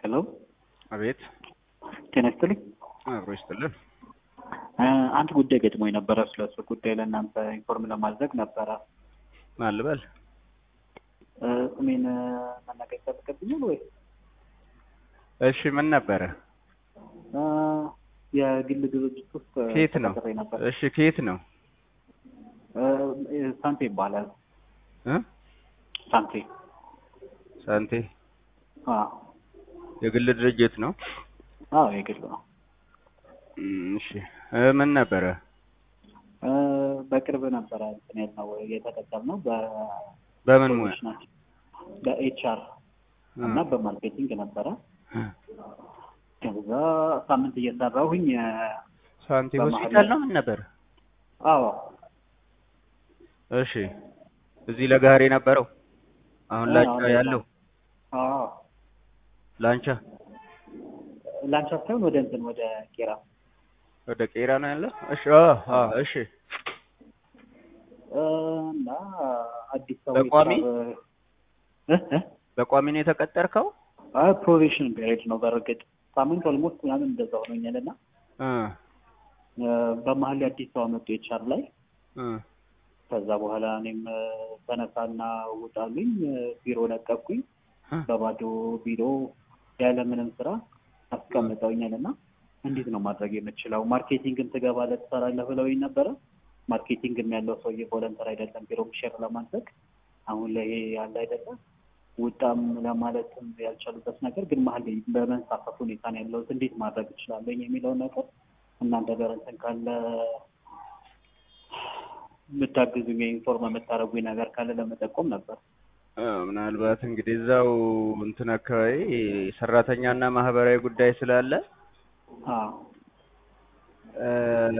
ሄሎ አቤት ጤና ይስጥልኝ። አብሮ ይስጥልን። እ አንድ ጉዳይ ገጥሞኝ ነበረ። ስለሱ ጉዳይ ለእናንተ ኢንፎርም ለማድረግ ነበረ። ማን ልበል? እ ስሜን እ መናገር ይጠበቅብኛል ወይ? እሺ ምን ነበረ? እ የግል ድርጅት ውስጥ ከየት ነው? ተቀጥሬ ነበር። እሺ ከየት ነው? እ ሳንቴ ይባላል። እ ሳንቴ ሳንቴ አዎ የግል ድርጅት ነው? አዎ የግል ነው። እም፣ እሺ እ ምን ነበረ? እ በቅርብ ነበረ እንትን ያልነው የተቀጠርነው በ በምን ሙያ? ናቸው በኤችአር እ እና በማርኬቲንግ ነበረ። እ ከዛ ሳምንት እየሰራሁኝ እ ሳንቲ በመሀል ሆስፒታል ነው ምን ነበር? አዎ እሺ እዚህ ለጋሪ የነበረው አሁን አዎ፣ ላንቻ አዎ። ያለው አዎ ላንቻ ላንቻ ሳይሆን ወደ እንትን ወደ ቄራ ወደ ቄራ ነው ያለው? እሺ አ አ እሺ እ እና አዲስ ሰው በቋሚ? የስራ እ እ በቋሚ ነው የተቀጠርከው? አይ ፕሮቤሽን ፔሪድ ነው። በእርግጥ ሳምንት ኦልሞስት ምናምን እንደዛ ሆኖኛል እና እ እ በመሀል አዲስ ሰው አመጡ ኤችአር ላይ። እ ከዛ በኋላ እኔም እ ተነሳና ውጣልኝ እ ቢሮ ለቀኩኝ። እ በባዶ ቢሮ ያለምንም ስራ አስቀምጠውኛል እና እንዴት ነው ማድረግ የምችለው? ማርኬቲንግን ትገባለህ ትሰራለህ ብለውኝ ነበረ። ማርኬቲንግም ያለው ሰውዬ ቮለንተር አይደለም ቢሮ ሼር ለማድረግ አሁን ላይ ያለ አይደለም ውጣም ለማለትም ያልቻሉበት ነገር ግን መሀል ላይ በመንሳፈፍ ሁኔታ ነው ያለሁት። እንዴት ማድረግ እችላለሁ የሚለውን ነገር እናንተ ጋር እንትን ካለ የምታግዙኝ ኢንፎርም የምታደርጉኝ ነገር ካለ ለመጠቆም ነበር። እ ምናልባት እንግዲህ እዛው እንትን አካባቢ ሰራተኛና ማህበራዊ ጉዳይ ስላለ አዎ እ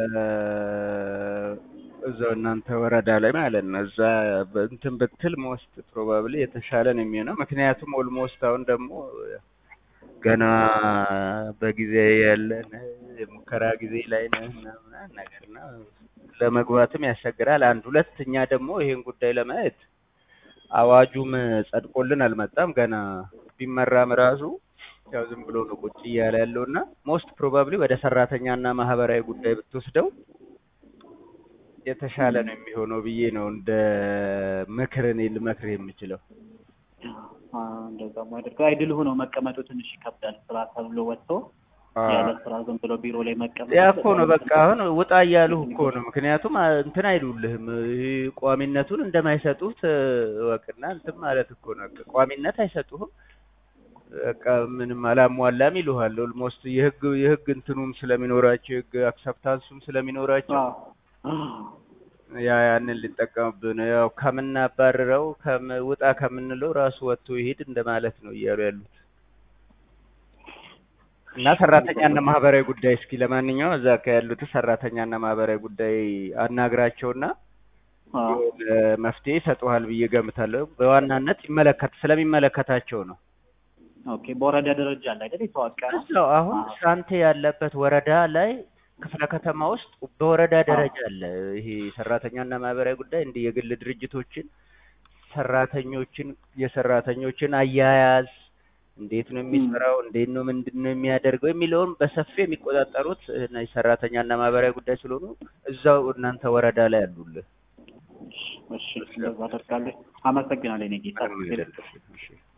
እዛው እናንተ ወረዳ ላይ ማለት ነው። እዛ እንትን ብትል ሞስት ፕሮባብሊ የተሻለ ነው የሚሆነው። ምክንያቱም ኦልሞስት አሁን ደግሞ ገና በጊዜ ያለን የሙከራ ጊዜ ላይ ነህ እና ምናምን ነገር እና ለመግባትም ያስቸግራል። አንድ ሁለተኛ ደግሞ ይሄን ጉዳይ ለማየት አዋጁም ጸድቆልን አልመጣም ገና ቢመራም ራሱ ያው ዝም ብሎ ነው ቁጭ እያለ ያለው እና ሞስት ፕሮባብሊ ወደ ሰራተኛና ማህበራዊ ጉዳይ ብትወስደው የተሻለ ነው የሚሆነው ብዬ ነው እንደ ምክር እኔ ልመክር የምችለው። አ፣ እንደዛ ማድረግ አይድል ሆኖ መቀመጡ ትንሽ ይከብዳል። ስራ ተብሎ ወጥቶ ያለ ስራ ዝም ብሎ ቢሮ ላይ መቀመጥ ያ እኮ ነው በቃ አሁን ውጣ እያሉህ እኮ ነው። ምክንያቱም አ- እንትን አይሉልህም ይሄ ቋሚነቱን እንደማይሰጡት እ፣ እወቅና እንትን ማለት እኮ ነው። በቃ ቋሚነት አይሰጡህም። በቃ ምንም አላሟላም ይሉሃል። ኦልሞስት የህግ የህግ እንትኑም ስለሚኖራቸው የህግ አክሰፕታንሱም ስለሚኖራቸው አዎ ያ ያንን ሊጠቀምብህ ነው። ያው ከምናባርረው ከም ውጣ ከምንለው ራሱ ወጥቶ ይሄድ እንደማለት ነው እያሉ ያሉት እና ሰራተኛና ማህበራዊ ጉዳይ እስኪ ለማንኛውም እዛ ካ ያሉት ሰራተኛና ማህበራዊ ጉዳይ አናግራቸውና አዎ የሆነ መፍትሄ ይሰጡሃል ብዬ ገምታለሁ። በዋናነት ይመለከት ስለሚመለከታቸው ነው። ኦኬ። በወረዳ ደረጃ አለ አይደል የተዋቀረ? እዛው አሁን አዎ። ሳንቴ ያለበት ወረዳ ላይ ክፍለ ከተማ ውስጥ በወረዳ ደረጃ አለ። ይሄ ሰራተኛና ማህበራዊ ጉዳይ እንዲህ የግል ድርጅቶችን ሰራተኞችን የሰራተኞችን አያያዝ እንዴት ነው የሚሰራው፣ እንዴት ነው ምንድን ነው የሚያደርገው የሚለውን በሰፊው የሚቆጣጠሩት እነዚህ ሰራተኛና ማህበራዊ ጉዳይ ስለሆኑ እዛው እናንተ ወረዳ ላይ አሉልህ። እሺ፣ እንደዛ አደርጋለሁ። አመሰግናለሁ። እኔ ጌታ ምንም አይደለም። እሺ።